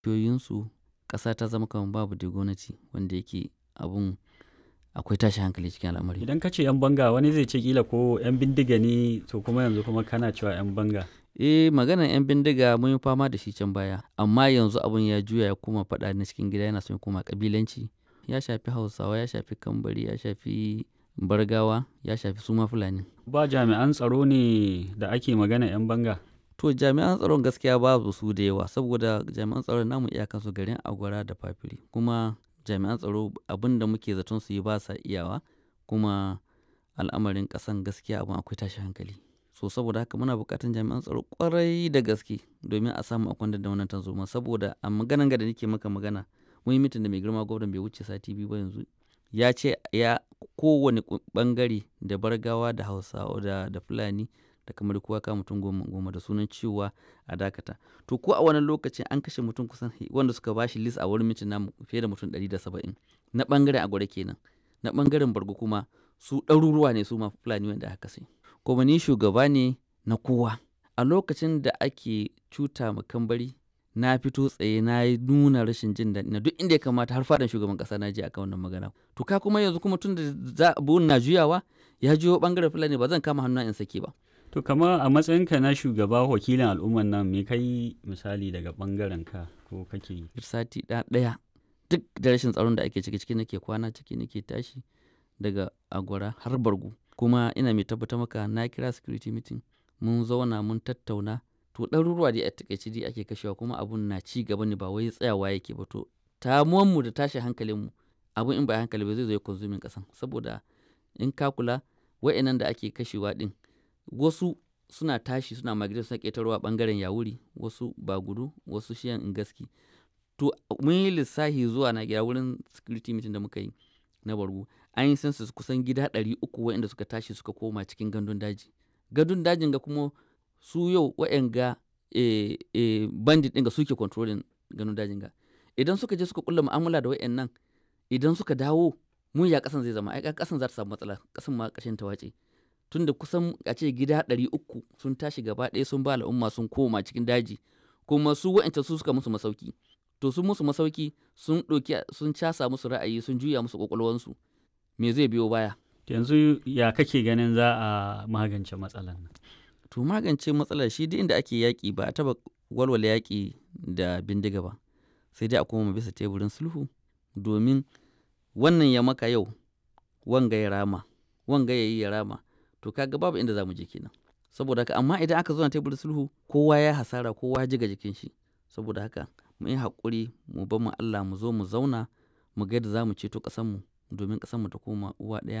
dukiyoyinsu ƙasa ta zama kamar babu da gwamnati wanda yake abun akwai tashi hankali cikin al'amari. Idan ka ce 'yan banga wani zai ce kila ko 'yan bindiga ne to kuma yanzu kuma kana cewa 'yan banga. Eh maganar 'yan bindiga mun yi fama da shi can baya amma yanzu abun ya juya ya koma faɗa na cikin gida yana son ya koma ƙabilanci ya shafi Hausawa ya shafi Kambari ya shafi Bargawa ya shafi suma Fulani. Ba jami'an tsaro ne da ake magana 'yan banga. To jami'an tsaron gaskiya babu su da yawa saboda jami'an tsaron namu iyakansu garin Agwara da Fafiri kuma jami'an tsaro abin da muke zaton su yi ba sa iyawa kuma al'amarin ƙasan gaskiya abin akwai tashi hankali. So saboda haka muna buƙatar jami'an tsaro ƙwarai da gaske domin a samu a kwantar da wannan tarzoma saboda a maganan ga da nake maka magana mun yi mitin da mai girma gwamnan bai wuce sati biyu ba yanzu ya ce ya kowane ɓangare da Bargawa da Hausawa da, da Fulani da kamar kowa ka mutum goma goma da sunan cewa a dakata to ko a wannan lokacin an kashe mutum kusan wanda suka bashi list a wurin mitin namu fiye da mutum 170 na bangaren agwada kenan na bangaren bargo kuma su ɗaruruwa ne su ma fulani wanda aka kashe kuma ni shugaba ne na kowa a lokacin da ake cuta ma kambari na fito tsaye na yi nuna rashin jin daɗi na duk inda ya kamata har fadan shugaban ƙasa na je akan wannan magana to ka kuma yanzu kuma tun da za na juyawa ya juyo bangaren fulani ba zan kama hannu in sake ba To kama a matsayinka na shugaba wakilin al'umman nan me kai misali daga bangaren ka ko kake yi? sati ɗaya duk da rashin tsaron da ake ciki ciki nake kwana ciki nake tashi daga agwara har bargu kuma ina mai tabbatar maka na kira security meeting mun zauna mun tattauna to ɗaruruwa dai a takaice dai ake kashewa kuma abun na ci gaba ne ba wai tsayawa yake ba to mu da tashi hankalinmu abun in ba hankali ba zai zo ya konsumin ƙasan saboda in ka kula wa'annan da ake kashewa ɗin wasu suna tashi suna migrate suna ƙetarwa ɓangaren yawuri wasu ba gudu wasu shiyan gaski to mun yi lissafi zuwa na gida wurin security meeting da muka yi na bargu an yi census kusan gida ɗari uku waɗanda suka tashi suka koma cikin gandun daji gandun dajin ga kuma su yau waɗanga e, e, bandit ɗin ga suke controlling gandun dajin ga idan suka je suka kulla mu'amala da waɗannan idan suka dawo mun ya ƙasan zai zama ai ƙasan za ta samu matsala ƙasan ma ƙashin ta wace tunda kusan a ce gida ɗari uku sun tashi gaba ɗaya sun ba al'umma sun koma cikin daji kuma su wa'ancan su suka musu masauki to sun musu masauki sun ɗauki sun casa musu ra'ayi sun juya musu ƙwaƙwalwansu me zai biyo baya yanzu ya kake ganin za a magance matsalar nan to magance matsalar shi duk inda ake yaƙi ba a taɓa walwala yaƙi da bindiga ba sai dai a koma bisa teburin sulhu domin wannan ya maka yau wanga ya rama wanga ya yi ya rama to kaga babu inda za mu je kenan saboda haka amma idan aka zo na teburin sulhu kowa ya hasara kowa ya jiga jikin shi saboda haka mu yi haƙuri mu bar mu Allah mu zo mu zauna mu ga yadda za mu ceto ƙasarmu domin ƙasarmu ta koma uwa ɗaya